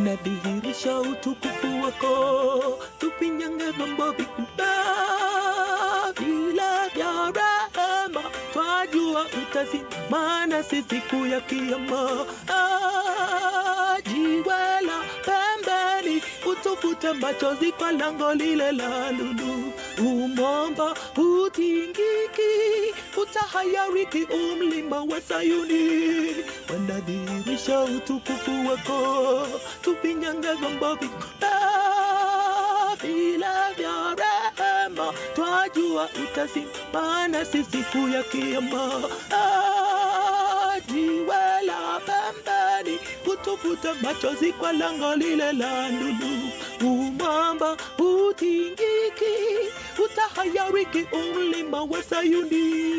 wanadhihirisha utukufu wako, tupinyange vyombo vikubwa vile vya rehema, twajua utasimama nasi siku ya kiyama. Ah, jiwe la pembeni, utufute machozi kwa lango lile la lulu. Umomba utingiki, utahayariki umlima wa Sayuni. Wanadhihirisha utukufu wako, tupinyange vyombo vikubwa vile vya rehema, twajua utasimama nasi siku ya kiyama. Ah, jiwe la pembeni, utufuta machozi kwa lango lile la lulu. Umwamba utingiki, utahayariki umlima wa Sayuni.